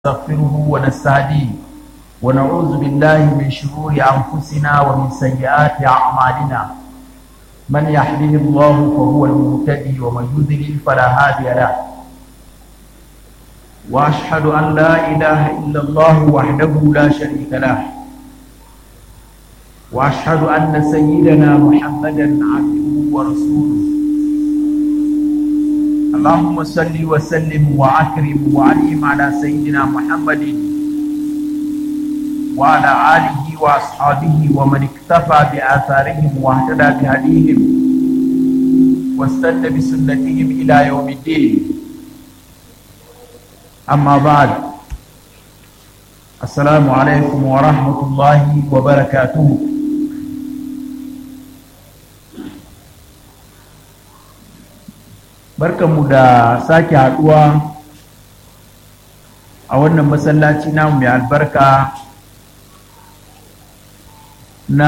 ونستغفره ونستهديه ونعوذ بالله من شرور أنفسنا ومن سيئات أعمالنا من يهده الله فهو المهتدي ومن يضلل فلا هادي له وأشهد أن لا إله إلا الله وحده لا شريك له وأشهد أن سيدنا محمدا عبده ورسوله اللهم صل وسلم وأكرم وعلم على سيدنا محمد وعلى آله وأصحابه ومن اكتفى بآثارهم واهتدى بهديهم واستنى بسنتهم إلى يوم الدين أما بعد السلام عليكم ورحمة الله وبركاته barkanmu da sake haduwa a wannan masallaci namu mai albarka na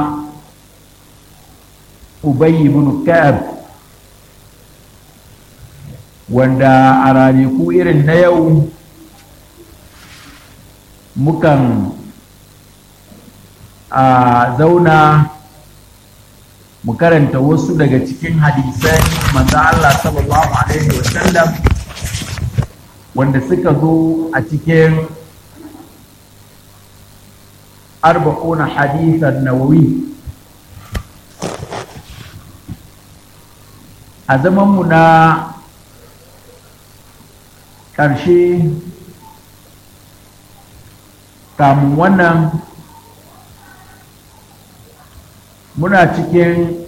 ubayi ibn ka'ab wanda a ranaku irin na yau mukan a zauna mu karanta wasu daga cikin hadisai manzan Allah sallallahu Alaihi wasallam wanda suka zo a cikin arba'una hadisan nawawi a zamanmu na ƙarshe kamun wannan muna cikin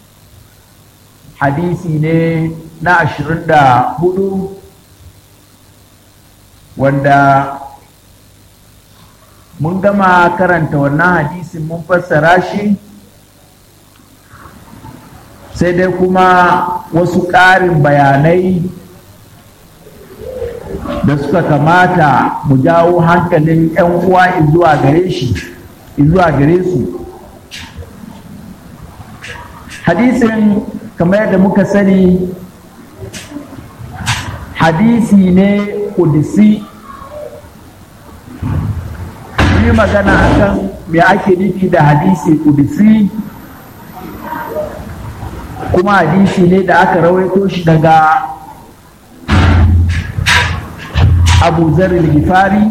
hadisi ne na ashirin da hudu wanda mun gama karanta wannan hadisin mun fassara shi sai dai kuma wasu ƙarin bayanai da suka kamata mu jawo hankalin 'yan uwa zuwa gare shi zuwa gare su hadisin kamar yadda muka sani hadisi ne kudisi yi magana akan me ake nufi da hadisi kudisi kuma hadisi ne da aka rawaito shi daga abu zarar gifari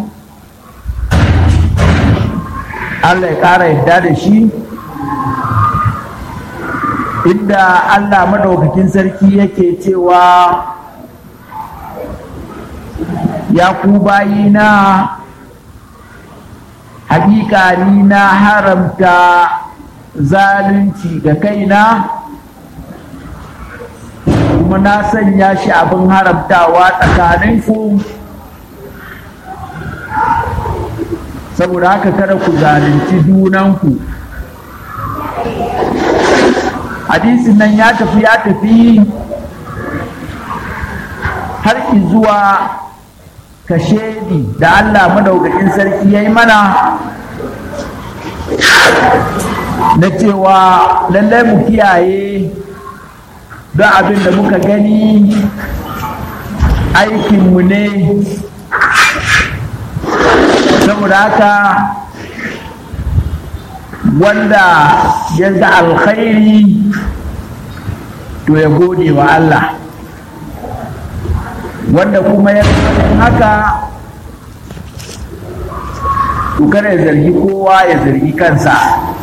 allah ya ƙara yadda da shi inda Allah madaukakin sarki yake cewa ya ku bayina hakika ni na haramta zalunci ga kaina kuma na sanya shi abin haramtawa tsakaninku saboda haka kada ku zalunci junanku hadisin nan ya tafi ya tafi har zuwa kashedi da Allah madaukakin sarki ya yi mana na cewa lallai mu kiyaye don abin da muka gani aikinmu ne saboda haka wanda ya ga alkhairi to ya gode wa Allah wanda kuma ya haka to kada ya zargi kowa ya zargi kansa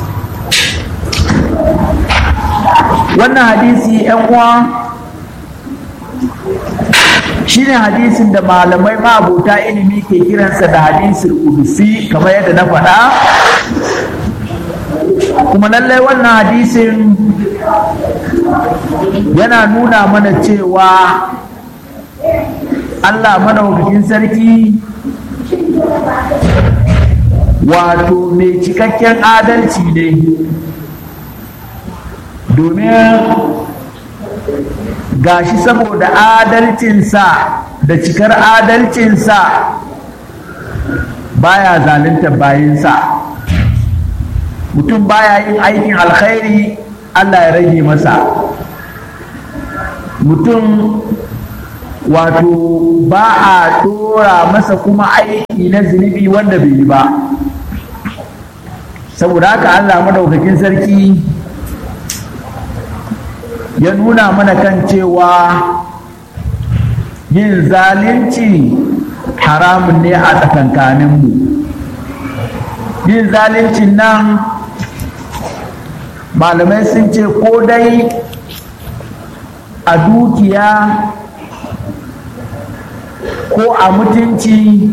wannan hadisi yan uwa shine hadisin da malamai ma'abota ilimi ke kiransa da hadisin kudusi kamar yadda na faɗa kuma lallai wannan hadisin yana nuna mana cewa Allah madaukakin sarki wato mai cikakken adalci ne domin gashi saboda adalcinsa da cikar adalcinsa baya zalunta bayansa mutum baya yin aikin alkhairi Allah ya rage masa mutum wato ba a tora masa kuma aiki na zunubi wanda bai yi ba saboda haka allah madaukakin sarki ya nuna mana kan cewa yin zalunci haramun ne a tsakankaninmu yin zaluncin nan malamai sun ce ko dai a dukiya ko a mutunci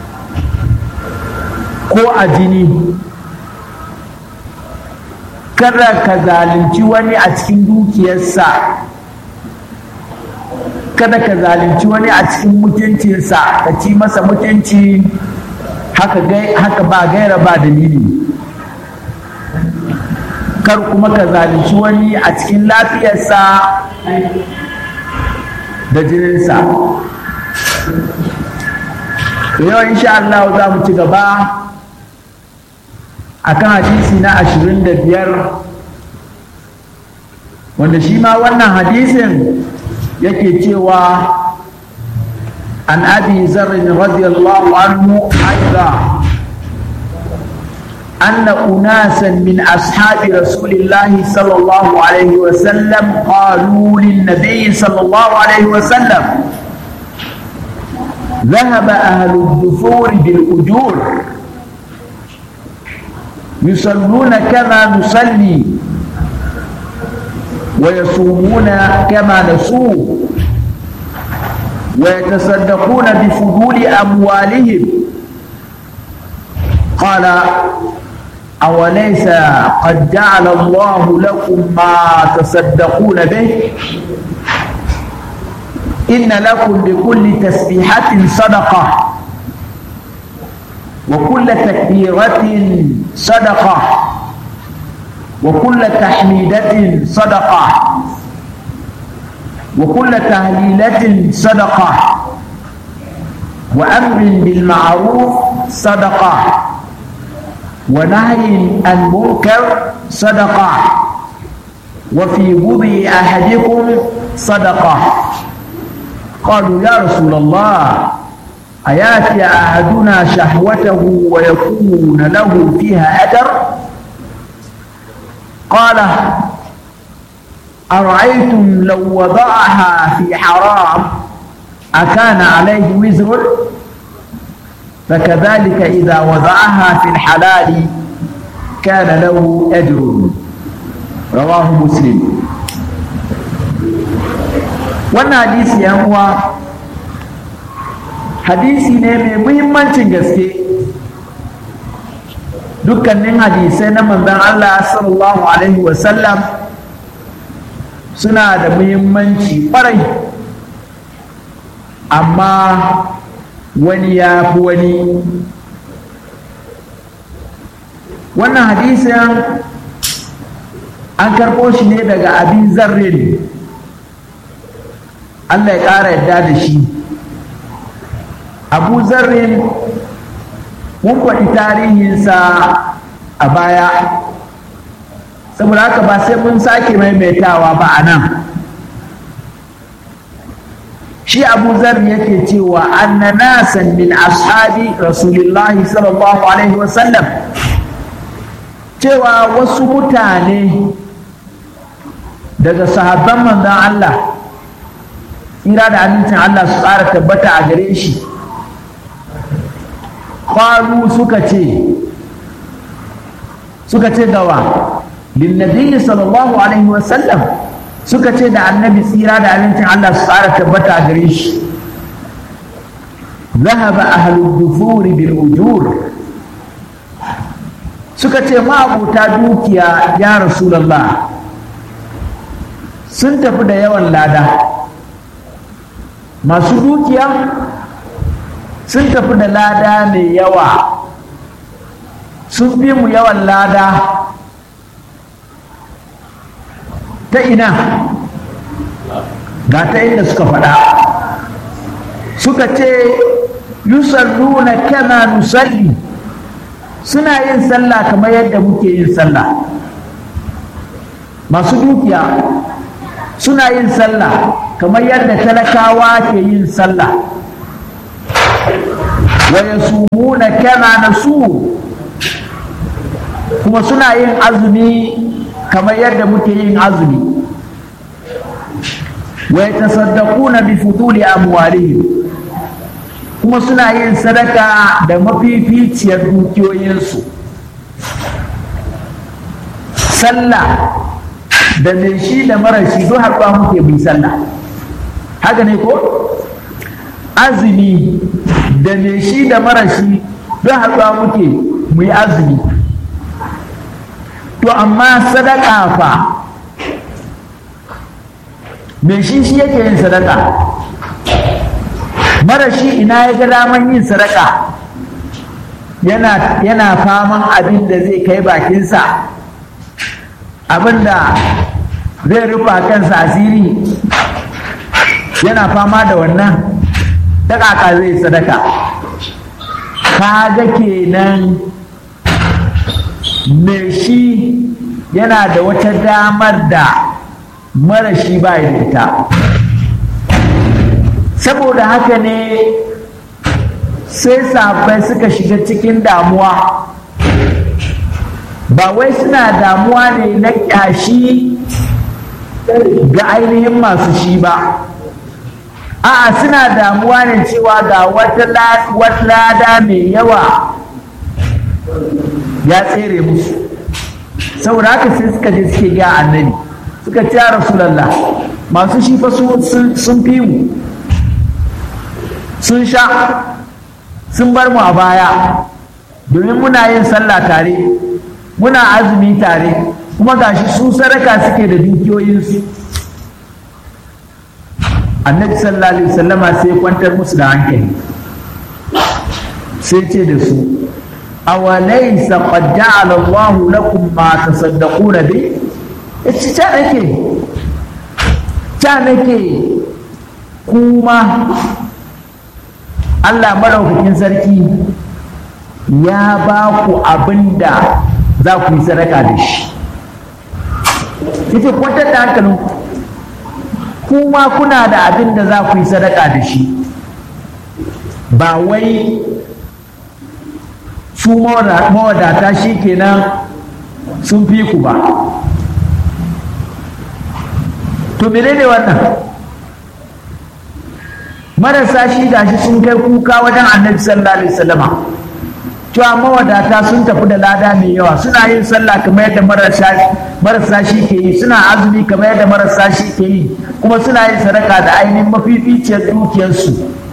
ko a jini kada ka zalunci wani a cikin dukiyarsa kada ka zalunci wani a cikin mutuncinsa ka ci masa mutunci haka, haka ba gaira ba dalili kar kuma ka zalunci wani a cikin lafiyarsa da jininsa yau insha Allah za mu ci gaba akan hadisi na ashirin da biyar wanda shi ma wannan hadisin yake cewa an abi zarrin radiyallahu anhu aiza أن أناسا من أصحاب رسول الله صلى الله عليه وسلم قالوا للنبي صلى الله عليه وسلم ذهب أهل الدثور بالأجور يصلون كما نصلي ويصومون كما نصوم ويتصدقون بفضول أموالهم قال أوليس قد جعل الله لكم ما تصدقون به إن لكم بكل تسبيحة صدقة وكل تكبيرة صدقة وكل تحميدة صدقة وكل تهليلة صدقة وأمر بالمعروف صدقة ونهي عن منكر صدقة وفي بضع أحدكم صدقة قالوا يا رسول الله أياتي أحدنا شهوته ويكون له فيها أجر قال أرأيتم لو وضعها في حرام أكان عليه وزر فكذلك إذا وضعها في الحلال كان له أجر رواه مسلم wannan hadisi yan uwa hadisi ne mai muhimmancin gaske dukkanin hadisai na manzon Allah sallallahu alaihi wasallam suna da muhimmanci ƙwarai amma wani ya fi wani wannan hadisin an karɓo shi ne daga abin zarrin Allah ya ƙara yadda da shi abu zarrin mun faɗi tarihinsa a baya saboda haka ba sai mun sake maimaitawa ba a nan shi abu zar yake cewa anna nasan min ashabi rasulillahi sallallahu alaihi wasallam cewa wasu mutane daga sahabban manzon Allah tsira da amincin Allah su tsara tabbata a gare shi kwaru suka ce suka ce gawa linnabi sallallahu alaihi wasallam suka ce da annabi tsira da amincin Allah su tsara tabbata a gare shi zahaba ahlud dufuri bil ujur suka ce ma'abuta dukiya ya rasulullah sun tafi da yawan lada masu dukiya sun tafi da lada mai yawa sun fi mu yawan lada ta ina ga ta inda suka faɗa suka ce yusalluna kama nusalli suna yin sallah kamar yadda muke yin sallah masu dukiya suna yin sallah kamar yadda talakawa ke yin sallah wa yasumuna kama nasu kuma suna yin azumi kamar yadda muke yin azumi wa yatasaddaquna bi fuduli amwalihim kuma suna yin sadaka da mafificiyar dukiyoyinsu sallah da mai shi da mara shi duk haɗuwa muke bi sallah haka ne ko azumi da mai shi da mara shi duk haɗuwa muke mu yi azumi to amma sadaka fa mai shi shi yake yin sadaka mara shi ina ya ga daman yin sadaka yana, yana faman abin da zai kai bakinsa abin da zai rufa kansa asiri yana fama da wannan daƙaƙa zai sadaka kaga kenan mai shi yana da wata damar da mara shi ba da ita saboda haka ne sai safai suka shiga cikin damuwa ba wai suna damuwa ne na ƙyashi ga ainihin masu shi ba a'a suna damuwa ne cewa ga wata lada mai yawa ya tsere musu saboda haka sai suka je suke ga annabi suka ce rasulallah masu shi fa sun fi mu sun sha sun bar mu a baya domin muna yin sallah tare muna azumi tare kuma gashi su sadaka suke da dukiyoyinsu annabi sallallahu alaihi wasallama sai kwantar musu da hankali sai ce da su awalaysa qad ja'ala Allah lakum ma tasaddaquna bi yace ta nake ta nake kuma Allah maraukakin sarki ya ba ku abin da za ku yi sadaka da shi yace kwantar da hankalin kuma kuna da abin da za ku yi sadaka da shi ba wai su mawadata shi kenan sun fi ku ba to menene wannan marasa shi gashi sun kai kuka wajen annabi sallallahu alaihi wasallama cewa mawadata sun tafi da lada mai yawa suna yin sallah kamar yadda marasa shi ke yi suna azumi kamar yadda marasa shi ke yi kuma suna yin sadaka da ainihin mafificiyar dukiyarsu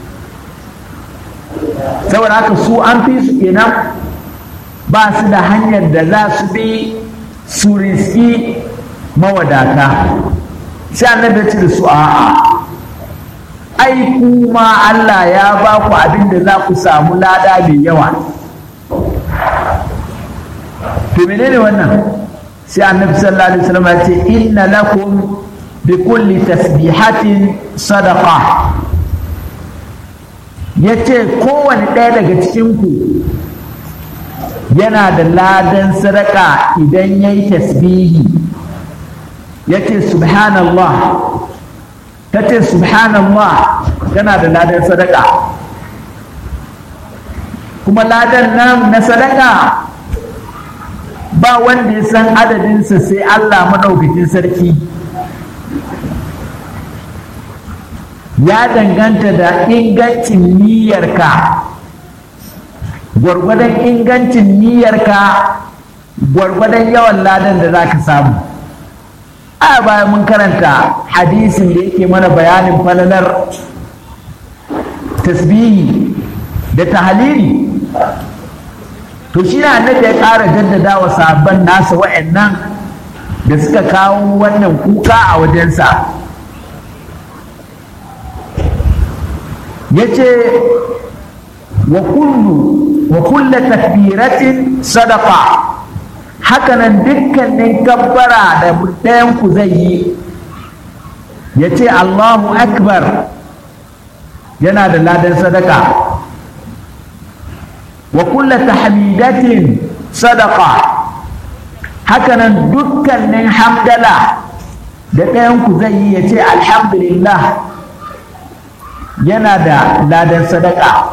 saboda haka su an fi su kenan ba su da hanyar da za su bi su riski mawadata sai annabi ya ce da su a'a ai kuma Allah ya ba ku abin da za ku samu lada mai yawa to menene wannan sai annabi sallallahu alaihi wasallam ya ce inna lakum bi kulli tasbihatin sadaqa yace kowane ɗaya daga cikin ku yana da ladan sadaka idan yayi tasbihi yace subhanallah tace subhanallah tana da ladan sadaka kuma ladan nan na sadaka ba wanda ya san adadinsa sai Allah maɗaukakin sarki ya danganta da ingancin niyyarka gwargwadon ingancin niyyarka gwargwadon yawan ladan da za ka samu a bayan mun karanta hadisin da yake mana bayanin falalar tasbihi da tahalili to shi ne annabi ya ƙara jaddada wa sabon nasa wa'annan da suka kawo wannan kuka a wajensa ya ce wa kullu wa kulla takbiratin sadaka hakanan dukkanin kabbara da ɗayan ku zai yi ya ce allahu akbar yana da ladan sadaka wa kulla tahmidatin sadaqa hakanan dukkanin hamdala da ɗayanku zai yi ya ce alhamdulillah yana da ladan sadaka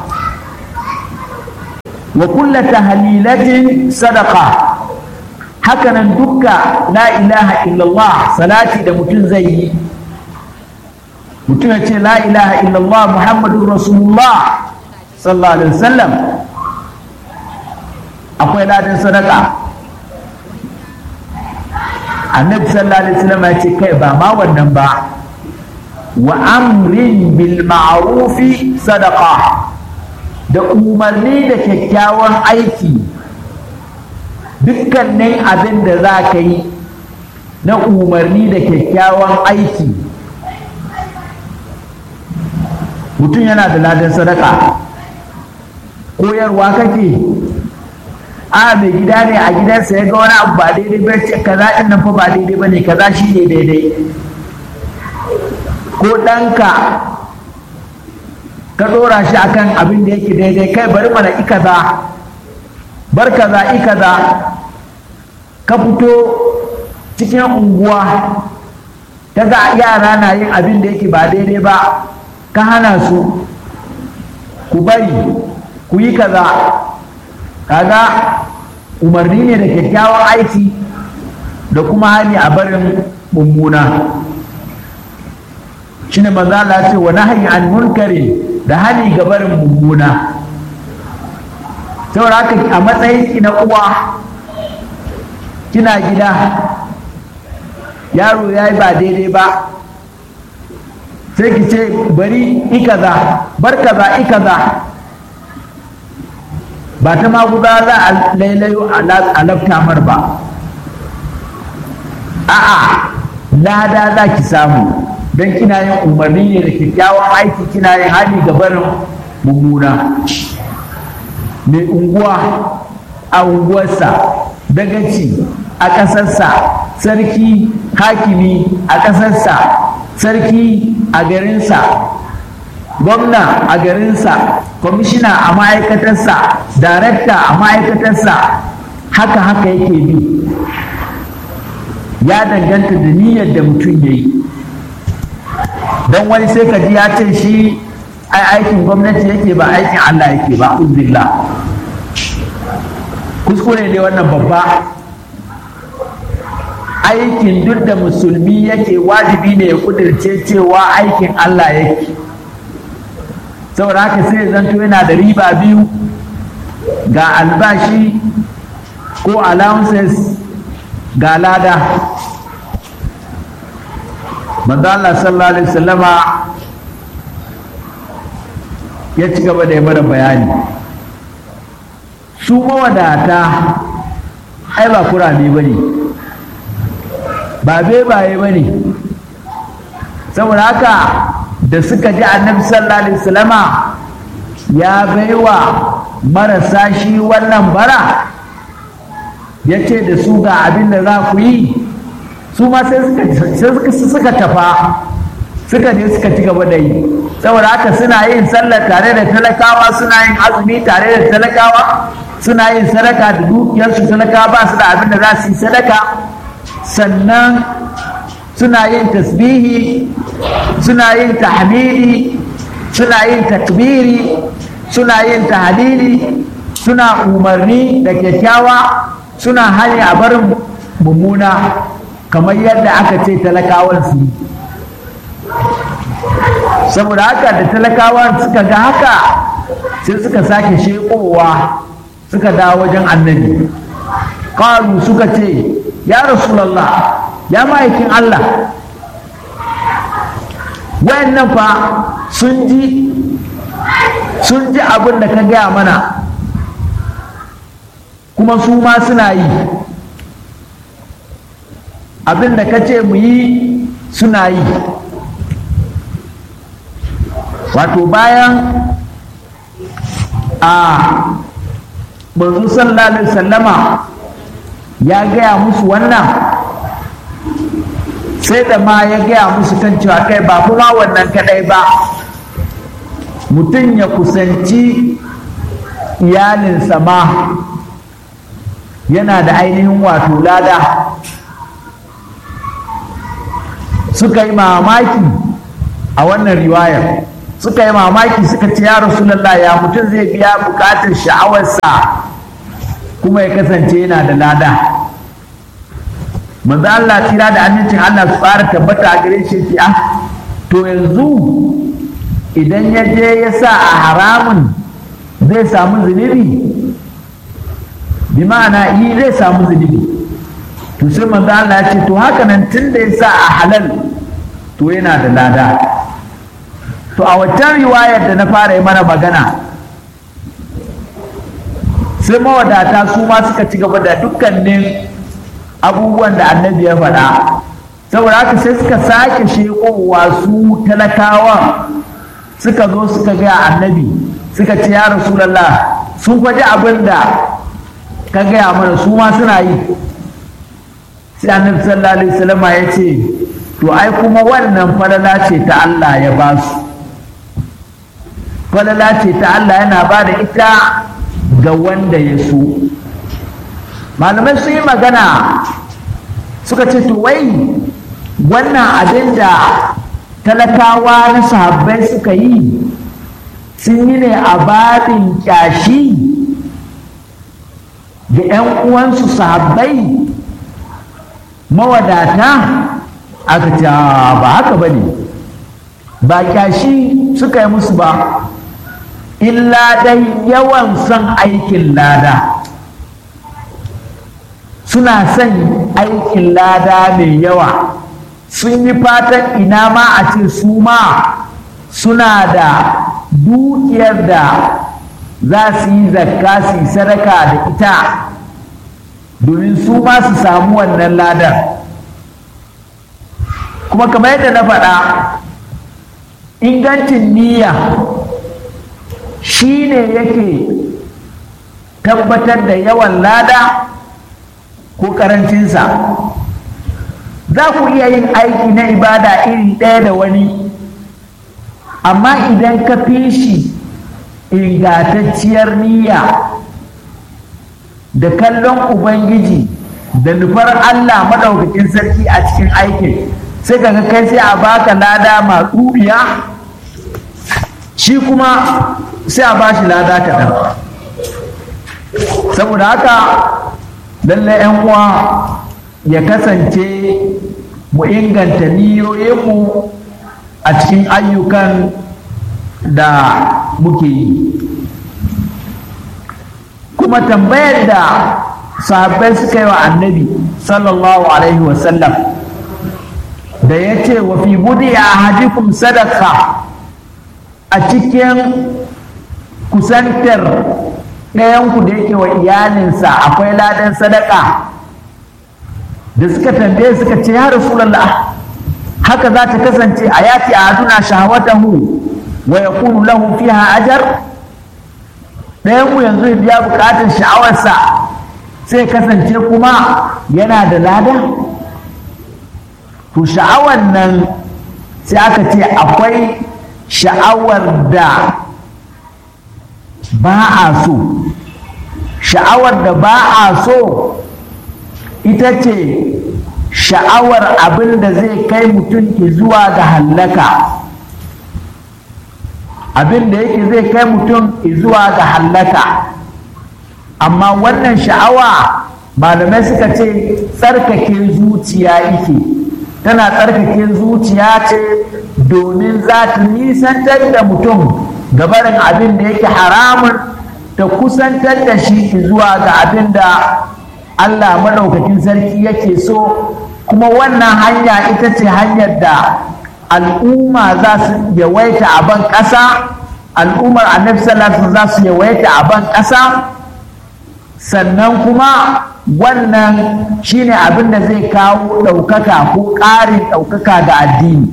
wa kulla tahlilatin sadaka hakanan dukka la ilaha illallah salati da mutum zai yi mutum ya ce la ilaha illallah muhammadun rasulullah sallallahu alaihi wasallam akwai ladan sadaka annabi sallallahu alaihi wasallam ya ce kai ba ma wannan ba wa amrin bil ma'rufi sadaqa da umarni da kyakkyawan aiki dukkanin abin da za ka yi na umarni da kyakkyawan aiki mutum yana da ladan sadaka koyarwa kake a mai gida ne a gidansa ya ga wani abu ba daidai ba ce kaza din nan fa ba daidai ba ne kaza shi ne daidai ko ɗanka ka ɗora shi akan abin da yake daidai kai bari mana i kaza bar kaza i kaza ka fito cikin unguwa ta ga yara na yin abin da yake ba daidai ba ka hana su ku bari ku yi kaza kaga umarni ne da kyakkyawan aiki da kuma hani a barin mummuna shine manzo Allah ce wa nahyi an munkari da hani ga barin mummuna saboda haka a matsayin ki na uwa kina gida yaro ya yi ba daidai ba sai ki ce bari ikaza bar kaza ikaza ba ta maguza za a lailayo a lafta mar ba a'a lada za ki samu don kina yin umarni ne da kyakkyawan aiki kina yin hali ga barin mummuna mai unguwa a unguwarsa dagaci a ƙasarsa sarki hakimi a ƙasarsa sarki a garinsa gwamna a garinsa kwamishina a ma'aikatarsa darakta a ma'aikatarsa haka haka yake bi ya danganta da niyyar da mutum ya yi don wani sai ka ji ya ce shi ai aikin gwamnati yake ba aikin allah yake ba uzbillah kuskure ne wannan babba aikin duk da musulmi yake wajibi ne ya kudirce cewa aikin allah yake saboda haka sai zanto yana da riba biyu ga albashi ko allowances ga lada manzo Allah sallallahu alaihi wasallama ya ci gaba da mana bayani su mawadata ai ba kurame ba ne ba bebaye ba ne saboda haka da suka ji annabi sallallahu alaihi wasallama ya baiwa marasa shi wannan bara ya ce da su ga abin da za ku yi su ma sai suka tafa suka je suka ci gaba da yi saboda haka suna yin sallah tare da talakawa suna yin azumi tare da talakawa suna yin sadaka da dukiyarsu talakawa ba su da abin da za su yi sadaka sannan suna yin tasbihi suna yin tahmidi suna yin takbiri suna yin tahlili suna umarni da kyakkyawa suna hali a barin mummuna kamar yadda aka ce talakawan su yi saboda haka da talakawan suka ga haka sai suka sake shekowa suka dawo wajen annabi ƙalu suka ce ya rasulallah ya ma'aikin Allah wayannan fa sun ji sun ji abin da ka gaya mana kuma su ma suna yi abin da ka ce mu yi suna yi wato bayan a manzo sallallahu alaihi sallama ya gaya musu wannan sai da ma ya gaya musu kan cewa kai ba kuma wannan kadai ba mutum ya kusanci iyalinsa ma yana da ainihin wato lada suka yi mamaki a wannan riwayar suka yi mamaki suka ce ya rasulallah ya mutum zai biya bukatar sha'awarsa kuma ya kasance yana da lada manzo Allah tira da amincin Allah su fara tabbata a gare shi ce ah to yanzu idan ya je ya sa a haramun zai samu zunubi bi ma'ana yi zai samu zunubi to sai manzo Allah ya ce to haka nan tun da ya sa a halal to yana da lada to a waccan riwayar da na fara yi mana magana sai mawadata su ma suka ci gaba da dukkanin abubuwan da annabi ya faɗa saboda haka sai suka sake shekowa su talakawa suka zo suka gaya annabi suka ce ya rasulallah sun faɗi abin da ka gaya mana su ma suna yi sai annabi sallallahu alaihi wasallam ya ce to ai kuma wannan falala ce ta Allah ya ba su falala ce ta Allah yana ba da ita ga wanda ya so malamai sun yi magana suka ce to wai wannan abin da talakawa na sahabbai suka yi sun yi ne a babin kyashi ga 'yan uwansu sahabbai mawadata aka ce ba haka ba ne ba kyashi suka yi musu ba illa dai yawan son aikin lada suna son aikin lada mai yawa sun yi fatan ina ma a ce su ma suna da dukiyar da za su yi zakka su yi sadaka da ita domin su ma su samu wannan ladar kuma kamar yadda na faɗa ingancin niyya shi ne yake tabbatar da yawan lada ko karancinsa za ku iya yin aiki na ibada iri ɗaya da wani amma idan ka fi shi ingantacciyar niyya da kallon ubangiji da nufar allah maɗaukakin sarki a cikin aikin sai ka kai sai a baka lada matsubiya shi kuma sai a bashi lada kaɗan saboda haka lallai 'yan uwa ya kasance mu inganta niyoyinmu a cikin ayyukan da muke yi kuma tambayar da sahabbai suka yi wa annabi sallallahu alaihi wasallam da ya ce wa fi budi a hadikum sadaka a cikin kusantar ɗayanku da yake wa iyalinsa akwai ladan sadaka da suka tambaye suka ce ya rasulallah haka za ta kasance a yati a haduna shahawatahu wa ya kunu lahu fiha ajar ɗayanmu yanzu ya biya buƙatar sha'awarsa sai kasance kuma yana da lada to sha'awar nan sai aka ce akwai sha'awar da ba a so sha'awar da ba a so ita ce sha'awar abin da zai kai mutum zuwa ga hallaka abin da yake zai kai mutum zuwa ga hallaka amma wannan sha'awa malamai suka ce tsarkake zuciya yake tana tsarkake zuciya ce domin za ta nisantar da mutum gabarin abin da yake haramun ta kusantar da shi zuwa ga abin da Allah maɗaukakin sarki yake so kuma wannan hanya ita ce hanyar da al'umma za su yawaita a ban ƙasa al'ummar annabi sallallahu za su yawaita a ban ƙasa sannan kuma wannan shine abin da zai kawo ɗaukaka ko ƙarin ɗaukaka ga addini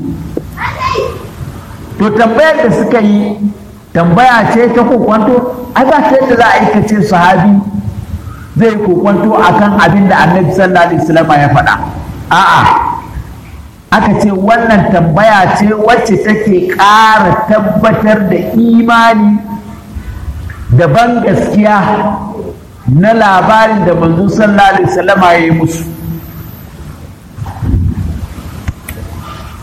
to tambayar da suka yi tambaya ce ta kokwanto ai ba ta yadda za a aikace sahabi zai kokwanto akan abin da annabi sallallahu alaihi wasallam ya faɗa a'a aka ce wannan tambaya ce wacce take ƙara tabbatar da imani da ban gaskiya na labarin da manzo sallallahu alaihi wasallam ya yi musu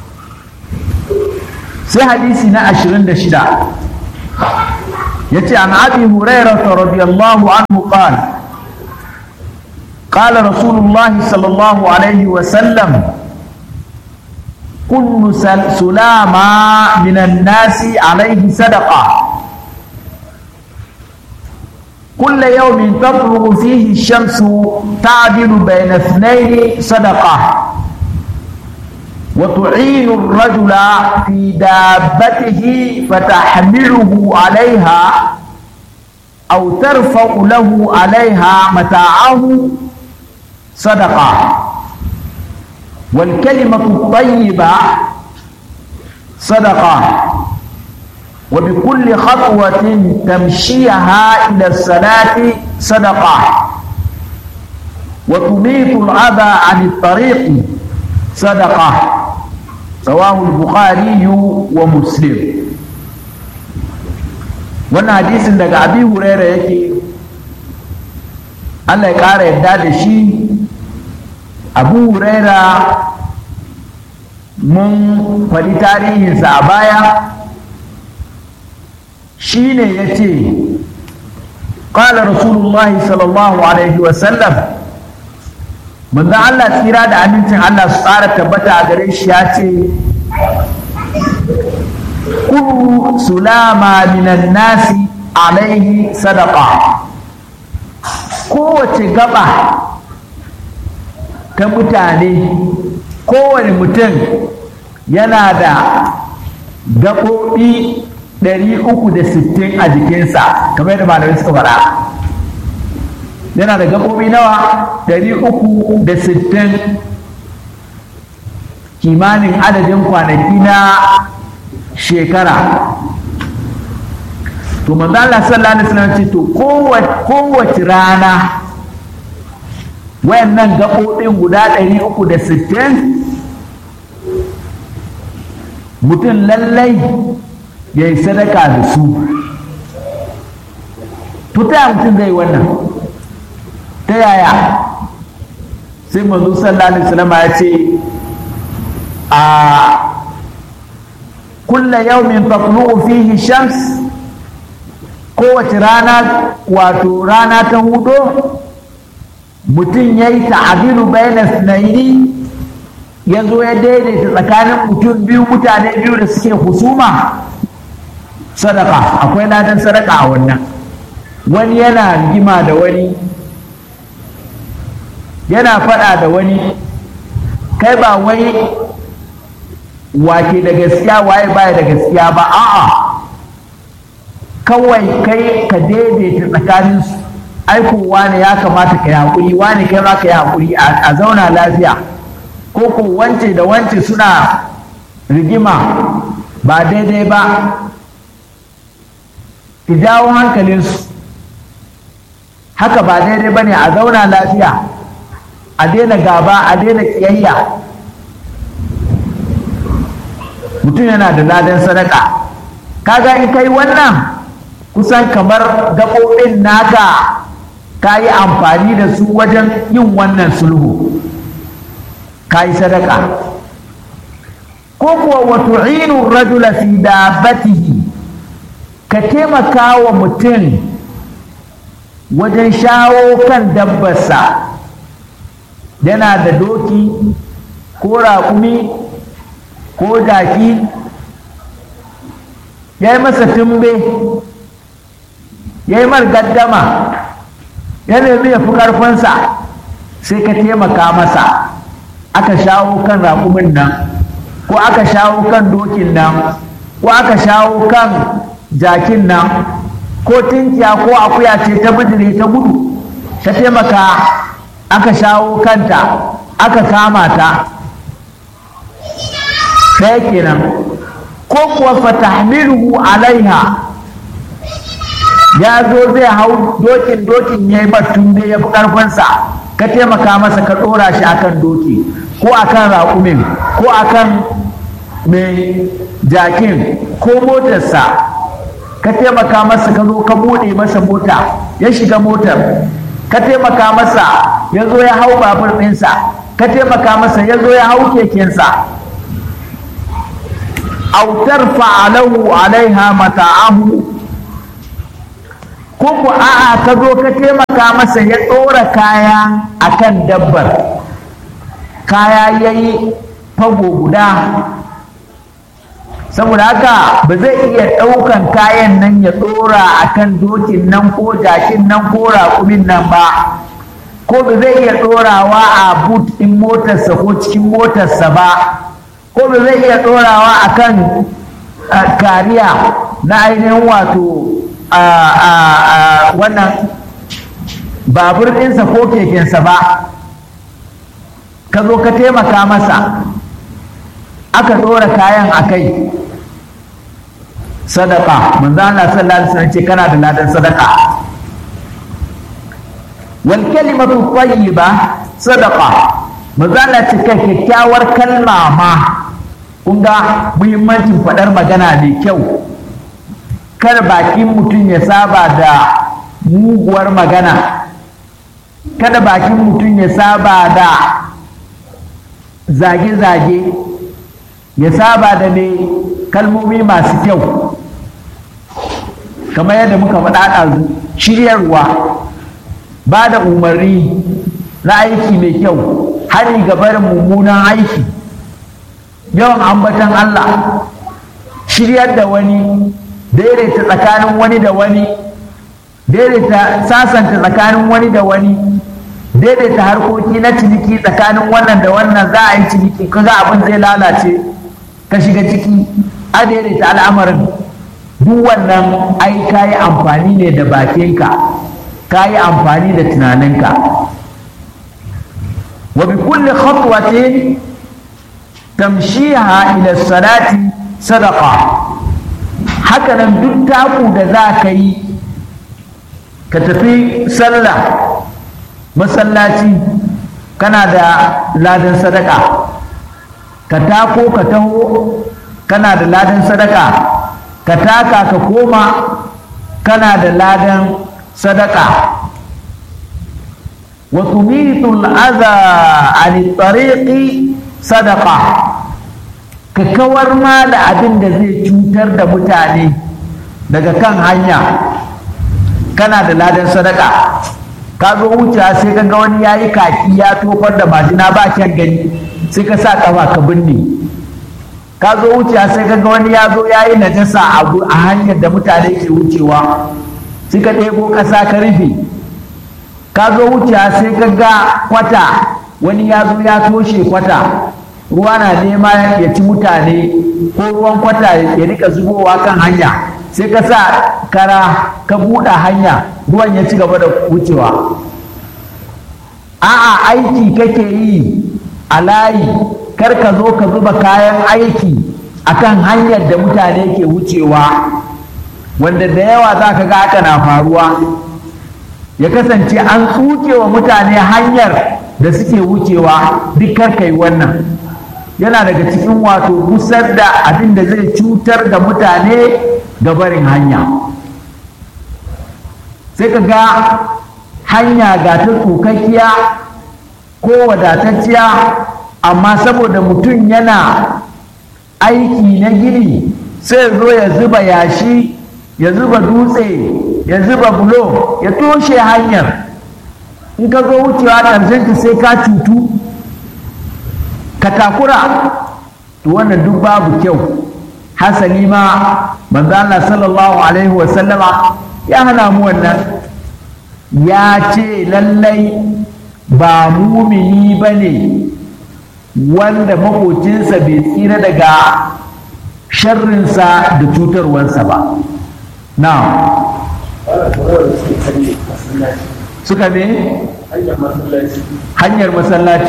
sai hadisi na 26 yace an abi hurairah radiyallahu anhu qala قال رسول الله صلى الله عليه وسلم كل سلامة من الناس عليه صدقة كل يوم تطلع فيه الشمس تعدل بين اثنين صدقة وتعين الرجل في دابته فتحمله عليها أو ترفع له عليها متاعه صدقة والكلمة الطيبة صدقة وبكل خطوة تمشيها إلى الصلاة صدقة وتميت الأذى عن الطريق صدقة رواه البخاري ومسلم wannan hadisin daga abi huraira yake allah ya ƙara yadda da shi abu huraira mun faɗi tarihinsa a baya shi ne ya ce ƙala rasulullahi sallallahu alaihi wasallam manzan allah tsira da amincin allah su tsara tabbata a gare shi ya ce kullu sulama minan nasi alaihi sadaka kowace gaba ta mutane kowane mutum yana da gaɓoɓi 360 a jikinsa kamar yadda malamai suka faɗa yana da gaɓoɓi nawa 360 kimanin adadin kwanaki na shekara to manzo Allah sallallahu alaihi wasallam ce to kowace rana wayannan gaɓoɓin guda 360 mutum lallai ya yi sadaka da su to ta mutum zai wannan ta yaya sai manzo sallallahu alaihi wasallam ya ce a kulla yaumin taqlu'u fihi shams kowace rana wato rana ta hudo mutum ya yi ta'adilu bayna sunaini ya zo ya daidaita tsakanin mutum biyu mutane biyu da suke husuma sadaka akwai ladan sadaka a wannan wani yana rigima da wani yana faɗa da wani kai ba wai wake da gaskiya waye baya da gaskiya ba a'a kawai kai ka daidaita tsakanin su aiko wane ya kamata ka yi haƙuri wane kai ma ka yi haƙuri a zauna lafiya ko ko wance da wance suna rigima ba daidai ba ki jawo hankalinsu haka ba daidai ba ne a zauna lafiya a daina gaba a daina ƙiyayya mutum yana da ladan sadaka kaga in kai wannan kusan kamar gaɓoɓin naka ka yi amfani da su wajen yin wannan sulhu ka yi sadaka ko kuwa wato inu rajula fi dabbatihi ka taimaka wa mutum wajen shawo kan dabbarsa yana da doki ko raƙumi ko jaki ya yi masa tumbe ya yi gaddama ya nemi ya fi ƙarfinsa sai ka taimaka masa aka shawo kan raƙumin nan ko aka shawo kan dokin nan ko aka shawo kan jakin nan ko tinkiya ko akuya ce ta bijire ta gudu ta taimaka aka shawo kanta aka kama ta ɗaya kenan ko kuwa fatahmiluhu alaiha ya zo zai hau dokin dokin ya yi batun da ya fi ƙarfinsa ka taimaka masa ka ɗora shi akan doki ko akan raƙumin ko akan mai jakin ko motarsa ka taimaka masa ka zo ka buɗe masa mota ya shiga motar ka taimaka masa ya zo ya hau babur ɗinsa ka taimaka masa ya zo ya hau kekensa aw tarfa lahu alaiha mata'ahu ko ku a'a ka zo ka taimaka masa ya ɗora kaya akan dabbar kaya yayi fago guda saboda haka ba zai iya ɗaukan kayan nan ya ɗora akan dokin nan ko jakin nan ko raƙumin nan ba ko ba zai iya ɗorawa a boot ɗin motarsa ko cikin motarsa ba ko ba zai iya ɗorawa a kan kariya na ainihin wato wannan babur ɗinsa ko kekensa ba ka zo ka taimaka masa aka ɗora kayan a kai sadaka manzo Allah sallallahu alaihi wasallam ce kana da ladan sadaka wal kalimatu tayyiba sadaqa mazala ce kai kyakkyawar kalma ma kun ga muhimmancin faɗar magana mai kyau kar bakin mutum ya saba da muguwar magana kada bakin mutum ya saba da zage-zage ya saba da ne kalmomi masu kyau kamar yadda muka faɗa ɗazu shiryarwa ba da umarni na aiki mai kyau hari ga barin mummunan aiki yawan ambatan Allah shiryar da wani daidaita tsakanin wani da wani daidaita sasanta tsakanin wani da wani daidaita harkoki na ciniki tsakanin wannan da wannan za a yi ciniki kaga abin zai lalace ka shiga ciki a daidaita al'amarin duk wannan ai ka yi amfani ne da bakinka ka yi amfani da tunaninka wa bi kulli khatwatin tamshiha ila salati sadaqa haka nan duk taku da za ka yi ka tafi sallah masallaci kana da ladan sadaka ka tako ka taho kana da ladan sadaka ka taka ka koma kana da ladan sadaka wa tumitul adha an tariqi sadaqa ka kawar ma da abin da zai cutar da mutane daga kan hanya kana da ladan sadaka ka zo wucewa sai ka ga wani yayi kaki ya tofar da majina ba kyan gani sai ka sa kafa ka binne ka zo wucewa sai ka ga wani ya zo yayi najasa a hanyar da mutane ke wucewa sai ka ɗebo ƙasa ka rufe ka zo wucewa sai ka ga kwata wani ya zo ya toshe kwata ruwa na nema ya ci mutane ko ruwan kwata ya rika zubowa kan hanya sai ka sa kara ka buɗe hanya ruwan ya ci gaba da wucewa a'a aiki kake yi a layi kar ka zo ka zuba kayan aiki akan hanyar da mutane ke wucewa wanda da yawa za ka ga haka na faruwa ya kasance an tsuke wa mutane hanyar da suke wucewa duk kar ka yi wannan yana daga cikin wato gusar da abin da zai cutar da mutane ga barin hanya sai ka ga hanya ga ta tsokakkiya ko wadatacciya amma saboda mutum yana aiki na gini sai zo ya zuba yashi ya zuba dutse ya zuba bulo ya toshe hanyar in ka zo wucewa ƙarshen sai ka cutu ka takura to wannan duk babu kyau hasali ma manzo Allah sallallahu alaihi wasallama ya hana mu wannan ya ce lallai ba mumini ba ne wanda makocinsa bai tsira daga sharrinsa da cutarwarsa ba na suka ne hanyar masallaci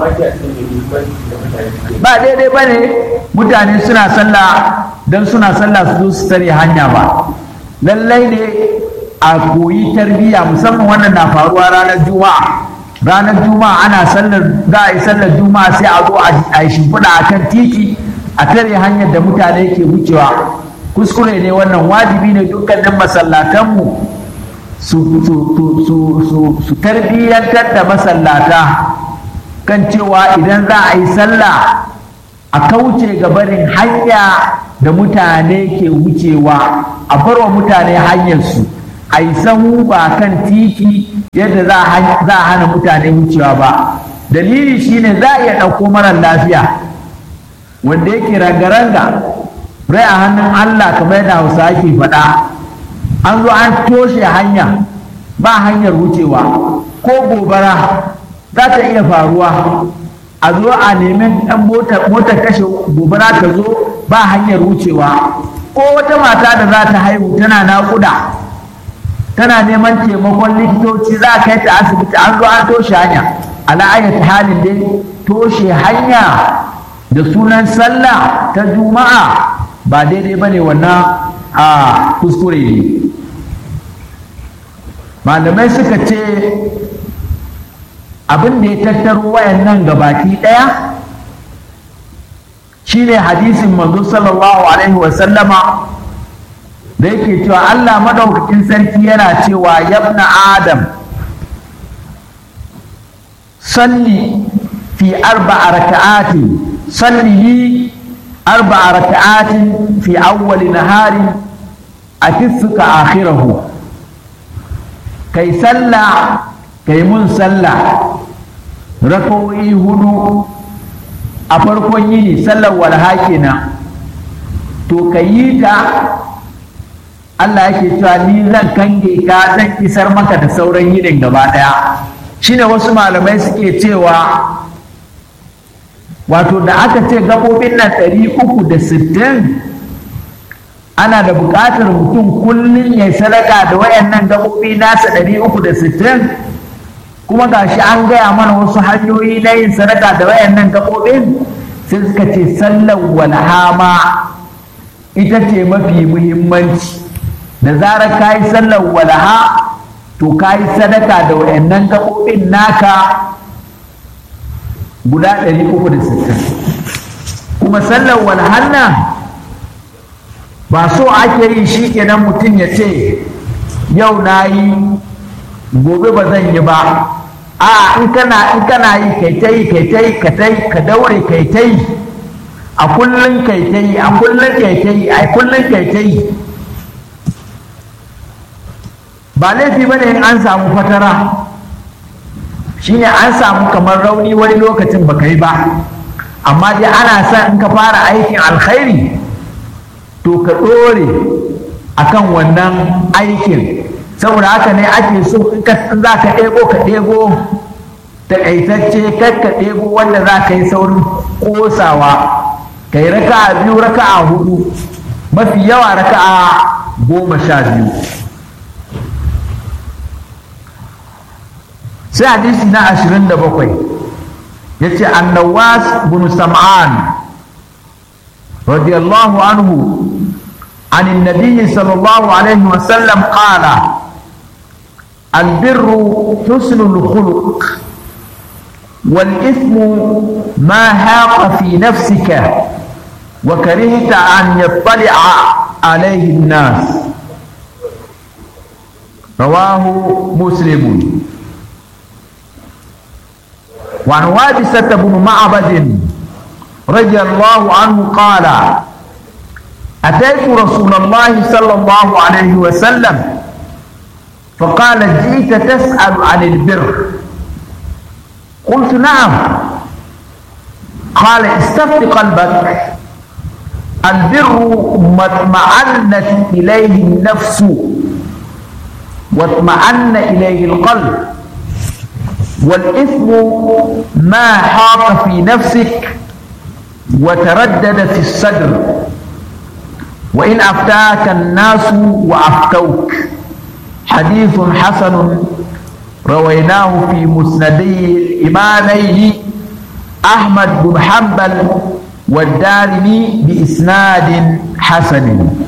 ba daidai ba ne mutane suna sallah don suna sallah su zo su tare hanya ba lallai ne a koyi tarbiyya musamman wannan na faruwa ranar juma'a ranar juma'a ana sallar za a yi sallar juma'a sai a zo a yi shimfiɗa a kan titi a tare hanyar da mutane ke wucewa kuskure ne wannan wajibi ne dukkanin masallatanmu su su tarbiyyantar da masallata kan cewa idan za a yi sallah a kauce ga barin hanya da mutane ke wucewa a barwa mutane hanyarsu a yi sahu ba kan titi yadda za a hana mutane wucewa ba dalili shine za a iya ɗauko marar lafiya wanda yake ranga-ranga rai a hannun allah kamar yadda hausa ake faɗa an zo an toshe hanya ba hanyar wucewa ko gobara za ta iya faruwa a zo a nemi ɗan motar kashe gobara ta zo ba hanyar wucewa ko wata mata da za ta haihu tana naƙuda tana neman taimakon likitoci za a kai ta asibiti an zo an toshe hanya ala'ayyata halin dai toshe hanya da sunan sallah ta juma'a ba daidai ba ne wannan a kuskure ne malamai suka ce abin da ya tattaro wayannan gabaki ɗaya shine hadisin manzo sallallahu alaihi wasallama da yake cewa Allah madaukakin sarki yana cewa yabna adam salli fi arba'a raka'atin salli li arba'a raka'atin fi awwali nahari atifka akhirahu kai sallah kai mun sallah rakawoyi hudu a farkon yini sallar walha kenan to ka yi ta Allah yake cewa ni zan kange ka zan isar maka da sauran yinin gaba daya shine wasu malamai suke cewa wato da aka ce gabobin nan ɗari uku da sittin ana da buƙatar mutum kullum ya sadaka da wayannan gabobi nasa ɗari uku da sittin kuma gashi an gaya mana wasu hanyoyi na yin sadaka da wayannan gabobin sai suka ce sallar walhama ita ce mafi muhimmanci da zarar ka yi sallar walaha to ka yi sadaka da wayannan gaɓoɓin naka guda 360 kuma sallar walahan nan ba so ake yi shi kenan mutum ya ce yau na yi gobe ba zan yi ba a in kana in kana yi kai ta yi kai ta yi ka ta yi ka daure kai ta yi a kullum kai ta yi a kullum kai ta yi a kullum kai ta yi ba laifi bane in an samu fatara shine an samu kamar rauni wani lokacin baka yi ba amma dai ana son in ka fara aikin alkhairi to ka ɗore akan wannan aikin saboda haka ne ake so in za ka ɗebo ka ɗebo taƙaitacce kar ka ɗebo wanda za ka yi saurin ƙosawa ka yi raka'a biyu raka'a hudu mafi yawa raka'a goma sha biyu sai hadisi na ashirin da bakwai ya ce annawas bin sam'an radiyallahu anhu عن النبي صلى الله عليه وسلم قال البر حسن الخلق والإثم ما هاق في نفسك وكرهت أن يطلع عليه الناس رواه مسلم وعن وابسة بن معبد رضي الله عنه قال أتيت رسول الله صلى الله عليه وسلم فقال جئت تسأل عن البر قلت نعم قال استفت قلبك البر ما اطمأنت إليه النفس واطمأن إليه القلب والإثم ما حاق في نفسك وتردد في الصدر وإن أفتاك الناس وأفتوك حديث حسن رويناه في مسندي الإمامين أحمد بن حنبل والدارمي بإسناد حسن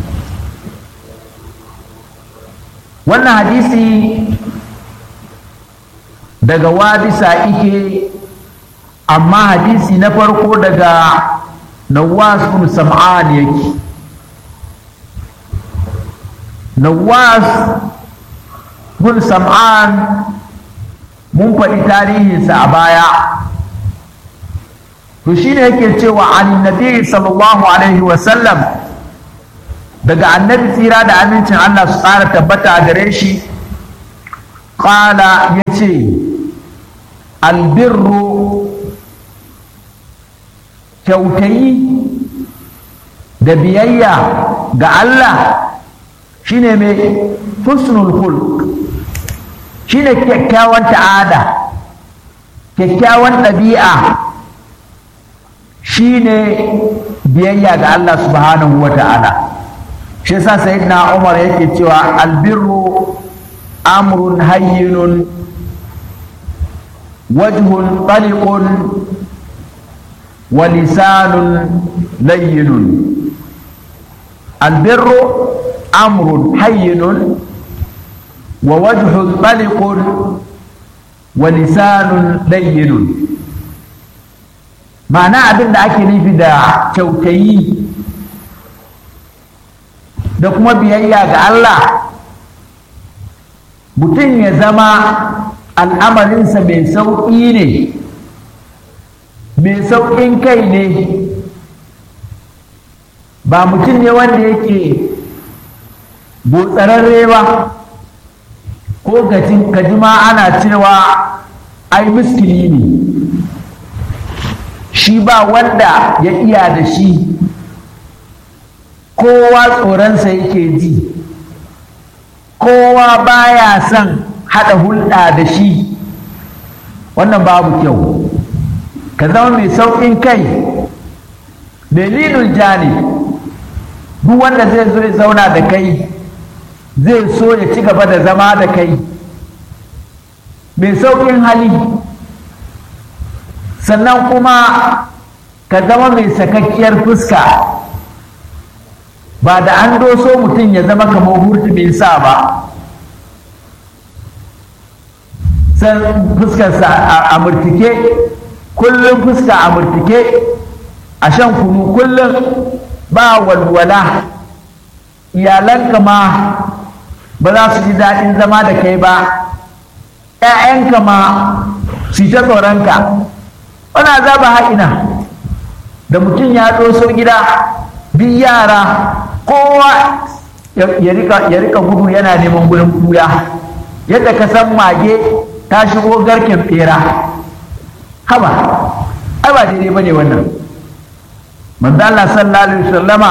wannan hadisi daga wabisa ike amma hadisi na farko daga nawas bin sam'an yake nawas bin sam'an mun faɗi tarihinsa a baya to shi ne yake cewa an nabi sallallahu alaihi wasallam daga annabi tsira da amincin Allah su tsara tabbata a gare shi ƙala ya ce albirru kyautayi da biyayya ga Allah shine mai husnul hulk shine kyakkyawan ta'ada kyakkyawan ɗabi'a shine biyayya ga Allah subhanahu wa ta'ala shi yasa sayyidina Umar yake cewa albirru amrun hayyinun wajhun taliqun wa lisanun layyinun albirru amrun hayyinun wa wajhun taliqun wa lisanun layyinun ma'ana abin da ake nufi da kyautayi da kuma biyayya ga Allah mutum ya zama al'amarinsa mai sauƙi ne mai sauƙin kai ne ba mutum ne wanda yake botsararre ba ko gajima ana cewa ai miskili ne shi ba wanda ya iya da shi kowa tsoronsa yake ji kowa baya son haɗa hulɗa da shi wannan babu kyau ka zama mai sauƙin kai dalilin jani duk wanda zai zo ya zauna da kai zai so ya ci gaba da zama da kai mai sauƙin hali sannan kuma ka zama mai sakakkiyar fuska ba da an doso mutum ya zama kamar hurtumin sa ba san fuskarsa a murtike kullum fuska a murtike a shan kunu kullum ba walwala iyalanka ma ba za su ji daɗin zama da kai ba ‘ya'yanka ma su ta tsoronka wani azaba ha'ina da mutum ya doso gida bi yara kowa ya rika gudu yana neman gudun kuya yadda ka san mage ta shigo garken bera haba ai ba daidai bane wannan manzo Allah sallallahu alaihi wasallama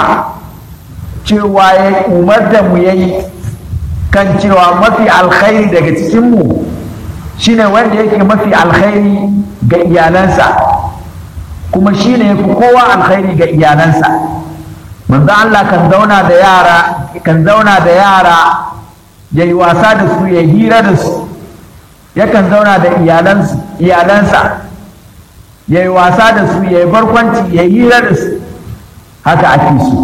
cewa ya umar da mu yayi kan cewa mafi alkhairi daga cikin mu shine wanda yake mafi alkhairi ga iyalansa kuma shine yafi kowa alkhairi ga iyalansa manzo Allah kan zauna da yara kan zauna da yara ya yi wasa da su ya hira da su yakan zauna da iyalansu iyalansa ya yi wasa da su ya yi barkwanci ya hira da su haka ake su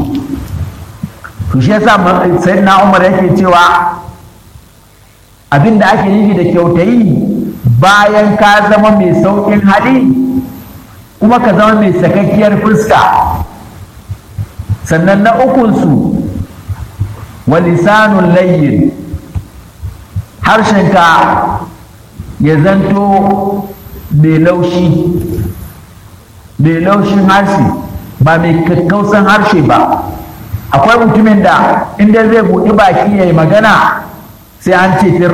to shi yasa sayyidina Umar yake cewa abin da ake nufi da kyautayi bayan ka zama mai sauƙin hali kuma ka zama mai sakakkiyar fuska sannan na ukunsu wa lisanun layyin harshenka ya zanto mai laushi mai laushin harshe ba mai kakkausan harshe ba akwai mutumin da inda zai buɗi baki ya yi magana sai an ce fir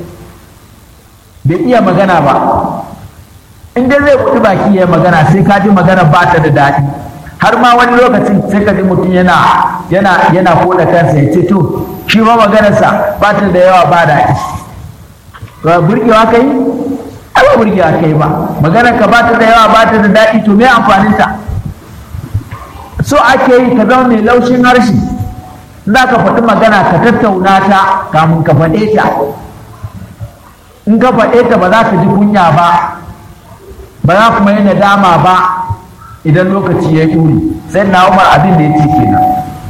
bai iya magana ba inda zai buɗi baki ya yi magana sai ka ji magana ba ta da daɗi har ma wani lokacin sai ka ji mutum yana yana yana koda kansa ya ce to shi ma maganarsa ba ta da yawa ba daɗi ba burgewa kai ai ba burgewa kai ba maganar ka ba ta da yawa ba ta da daɗi to me amfanin ta so ake yi ka zama mai laushin harshe za ka faɗi magana ka tattauna ta kamun ka faɗe ta in ka faɗe ta ba za ka ji kunya ba ba za kuma yi nadama ba idan lokaci ya ƙuri sai na umar abin da ya ce kenan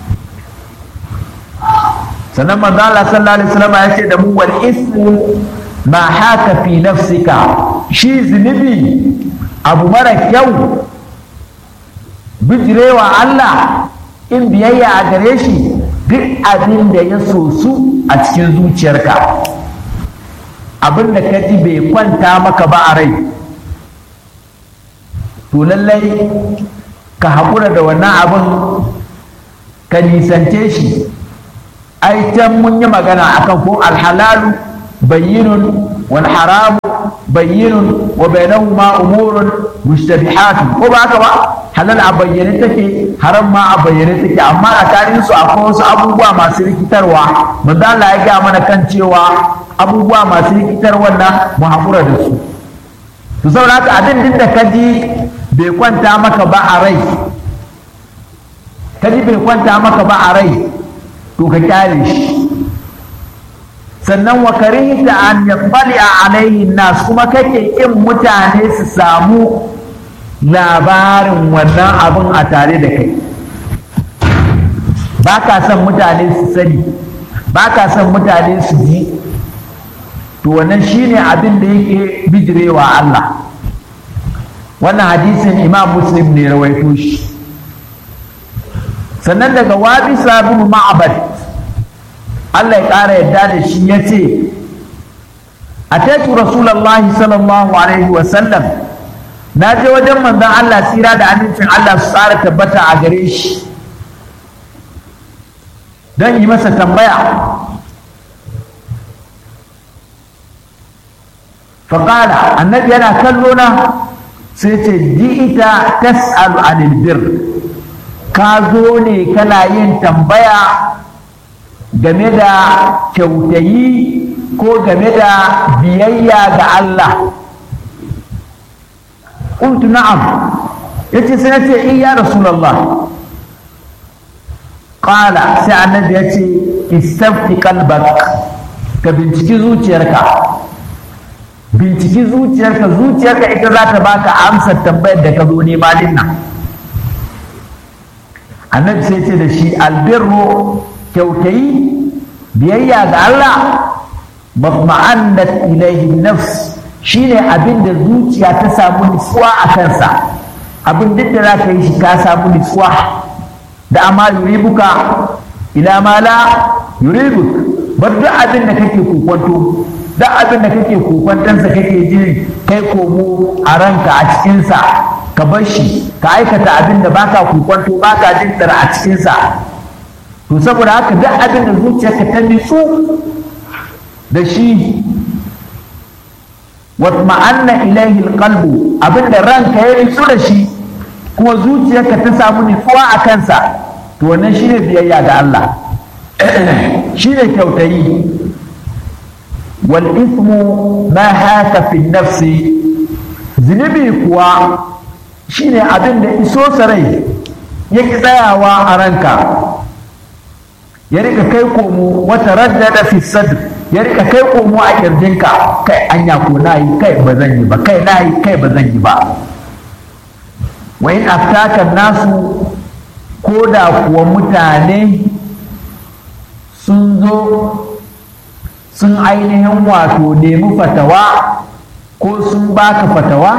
sannan manzo Allah sallallahu alaihi wasallam ya ce da mu wal ismu ma haka fi nafsika shi zunubi abu mara kyau bijirewa Allah in biyayya a gare shi duk abin da ya sosu a cikin zuciyarka abin da ka ji bai kwanta maka ba a rai to lallai ka haƙura da wannan abin ka nisance shi ai can mun yi magana akan ko alhalalu bayyinun wal haramu bayyinun wa bainahuma umurun mushtabihatun ko ba haka ba halal a bayyane take haram ma a bayyane take amma a tarihin su akwai wasu abubuwa masu rikitarwa manzo Allah ya ga mana kan cewa abubuwa masu rikitarwa nan mu hakura da su to saboda haka abin din da kaji bai kwanta maka ba a rai kaji bai kwanta maka ba a rai to ka kyale shi sannan wa karihta an yattali alaihi nas kuma kake kin mutane su samu labarin wannan abin a tare da kai ba ka son mutane su sani ba ka son mutane su ji to wannan shine abin da yake bijirewa Allah wannan hadisin imam muslim ne rawaito shi sannan daga wabi sabinu ma'abad Allah ya ƙara yadda da shi ya ce a taitu rasulallah sallallahu alaihi wasallam na je wajen manzon Allah tsira da amincin Allah su tsara tabbata a gare shi don yi masa tambaya faƙala annabi yana kallo na sai ce ita tas'alu anil bir ka zo ne kana yin tambaya game da kyautayi ko game da biyayya ga Allah qultu na'am yace sai nace in ya rasulullah qala sai annabi yace istafti qalbak ka binciki zuciyarka binciki zuciyarka zuciyarka ita za ta baka amsar tambayar da ka zo nema din nan annabi sai ce da shi albirru kyautayi biyayya ga Allah matma'annat ilaihi nafs shine abin da zuciya ta samu nutsuwa a kansa abin duk da za ka yi shi ka samu nutsuwa da amma yuribuka ila ma la yuribuk bar duk abin da kake kokwanto duk abin da kake kokwantansa kake ji kai komo a ranka a cikinsa ka bar shi ka aikata abin da baka kokwanto baka jin tsara a cikinsa to saboda haka duk abin da zuciyarka ta nitsu da shi watma'anna ilaihi alqalbu abin da ranka ya nitsu da shi kuma zuciyarka ta samu nitsuwa a kansa to wannan shine biyayya ga Allah shine kyautayi wal ithmu ma haka fi nafsi zunubi kuwa shine abin da iso sarai yake tsayawa a ranka ya rika kai komo wata raddada fi sadr ya rika kai komo a kirjinka kai anya ko nayi kai ba zan yi ba kai nayi kai ba zan yi ba wa in aftaka nasu ko da kuwa mutane sun zo sun ainihin wato nemi fatawa ko sun baka fatawa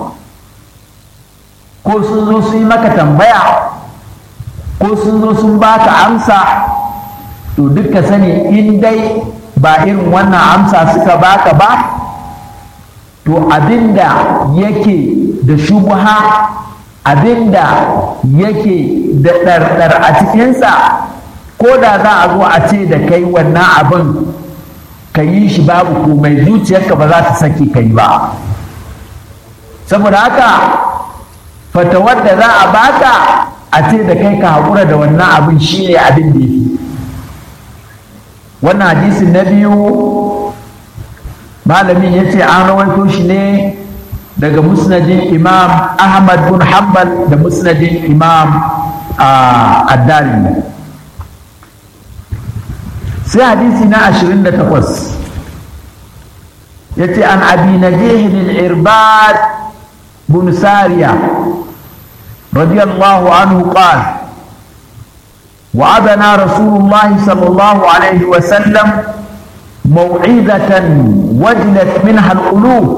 ko sun zo sun yi maka tambaya ko sun zo sun baka amsa to duka sani in dai ba irin wannan amsa suka baka ba to abinda yake da shubha abinda yake da ɗarɗar a cikinsa ko da za a zo a ce da kai wannan abin ka yi shi babu komai zuciyarka ba za ta sake kai ba saboda haka fatawar da za a baka a ce da kai ka haƙura da wannan abin shi ne abin da yake wannan hadisin na biyu malamin ya ce an rawaito shi ne daga musnadin imam ahmad bin hanbal da musnadin imam addari sai hadisi na 28 ya ce an abi na jihin irbad bin sariya radiyallahu anhu qala وعدنا رسول الله صلى الله عليه وسلم موعظة وجلت منها القلوب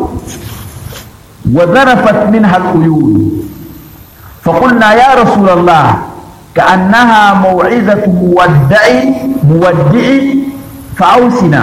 وذرفت منها العيون فقلنا يا رسول الله كأنها موعظة مودع مودع فأوسنا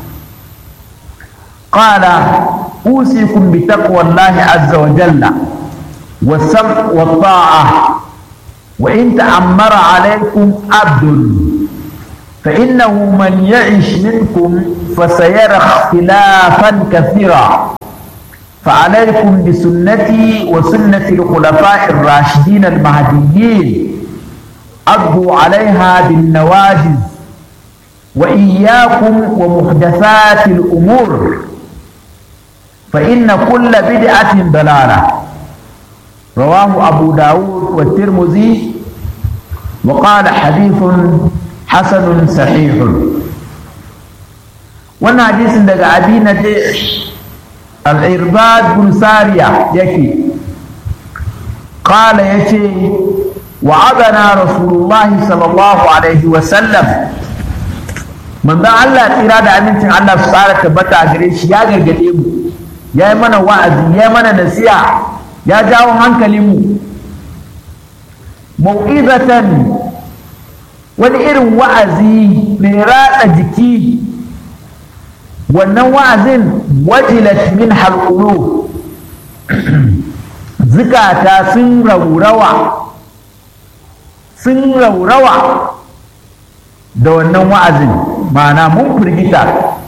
قال أوصيكم بتقوى الله عز وجل والسمع والطاعة وإن تأمر عليكم عبد فإنه من يعش منكم فسيرى اختلافا كثيرا فعليكم بسنتي وسنة الخلفاء الراشدين المهديين عضوا عليها بالنواجذ وإياكم ومحدثات الأمور فإن كل بدعة ضلالة رواه أبو داود والترمذي وقال حديث حسن صحيح وانا حديث daga abi na al-irbad bin sariya yake qala yace wa'adana rasulullahi sallallahu alaihi wa sallam manzon Allah tsira da amincin Allah su tsara tabbata a gare shi ya gargade mu ya yi mana wa'azi ya yi mana nasiha ya jawo hankalinmu mau'izatan wani irin wa'azi mai ratsa jiki wannan wa'azin wajilat min halqulu zukata sun raurawa sun raurawa da wannan wa'azin ma'ana mun firgita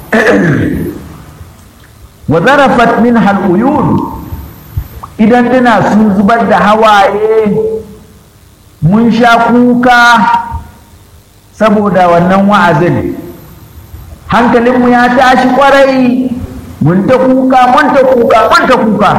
wa zarafat min haluyun idan tana sun zubar da hawaye mun sha kuka saboda wannan wa'azin hankalinmu ya tashi kwarai mun ta kuka mun ta kuka mun ta kuka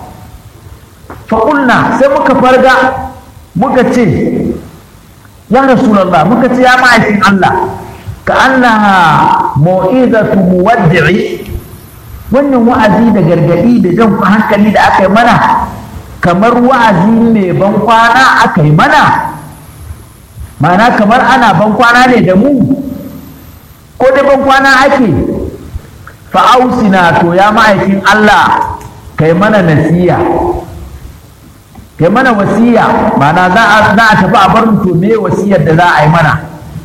faƙulna sai muka farga muka ce ya rasulallah muka ce ya ma'aikin Allah ka annaha mau'izatu muwaddi'i wannan wa'azi da gargadi da jan hankali da aka yi mana kamar wa'azi mai ban kwana aka yi mana ma'ana kamar ana ban kwana ne da mu ko da ban kwana ake fa'ausina to ya ma'aikin Allah kai mana nasiya kai mana wasiya ma'ana za a tafi a bar to me wasiyar da za a yi mana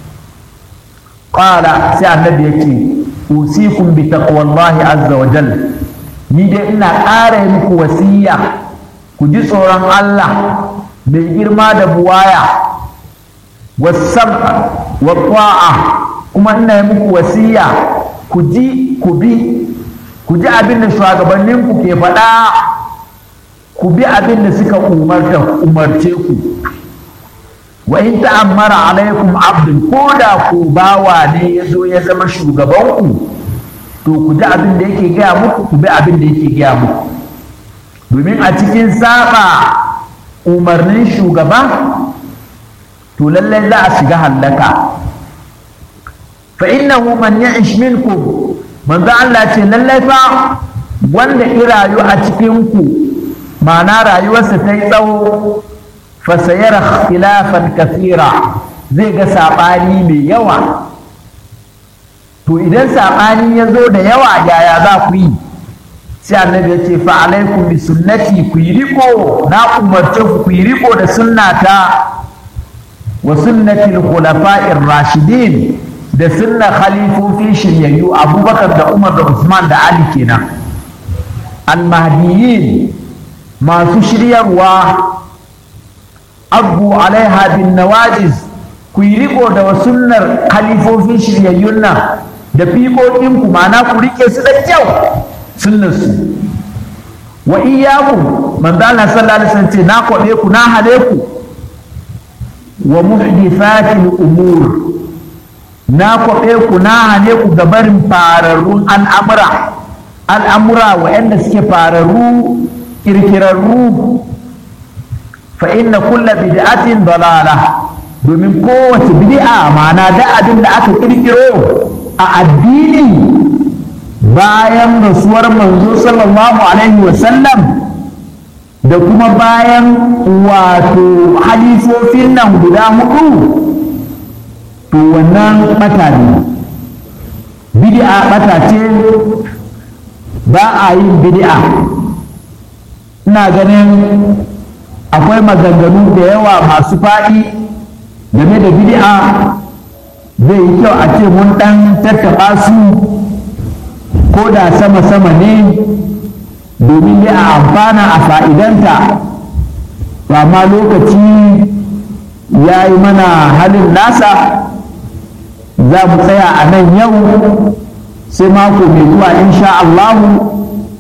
qala sai annabi yake usikum bi taqwallahi azza wa jalla ni dai ina ƙara yi muku wasiya ku ji tsoron Allah mai girma da buwaya wasam wa ta'a kuma ina yi muku wasiya ku ji ku bi ku ji abin da shugabanninku ke faɗa ku bi abin da suka umarce ku wa in ta'ammara alaikum abdul ko da ku bawa ne ya zo ya zama shugabanku to ku ji abin da yake gaya muku ku bi abin da yake gaya muku domin a cikin saba umarnin shugaba to lallai za a shiga hallaka fa innahu man ya'ish minkum manzo Allah ce lallai fa wanda irayu a cikin ku ma'ana rayuwarsa ta yi tsawo fasayar khilafan kasira zai ga saɓani mai yawa to idan saɓani ya zo da yawa yaya za ku yi sai annabi ya ce fa alaikum bi sunnati ku yi riko na umarce ku ku yi riko da sunnata wa sunnati al-khulafa'ir rashidin da sunna khalifofi shiryayyu abubakar da umar da usman da ali kenan al-mahdiyyin masu shiryarwa abu alaiha bin nawajiz ku yi riko da sunnar khalifofin shiryayyun nan da fiƙoƙinku ma'ana ku rike su da kyau sunnar su wa iyyaku manzo Allah sallallahu alaihi wasallam ce na kwabe ku na hale ku wa muhdithatil umur na kwabe ku na hale ku ga barin fararrun al'amura al'amura wa'anda suke fararru kirkirarru fa inna kulla bid'atin dalala domin kowace bid'a ma'ana da abin da aka kirkiro a addini bayan rasuwar manzo sallallahu alaihi wasallam da kuma bayan wato halifofin nan guda hudu to wannan bata ne bid'a bata ce ba a yin bid'a ina ganin akwai maganganu da yawa masu faɗi game da bid'a zai yi kyau a ce mun ɗan tattaɓa su ko da sama-sama ne domin ya a amfana a fa'idanta amma lokaci ya yi mana halin nasa za mu tsaya a nan yau sai mako mai zuwa insha Allahu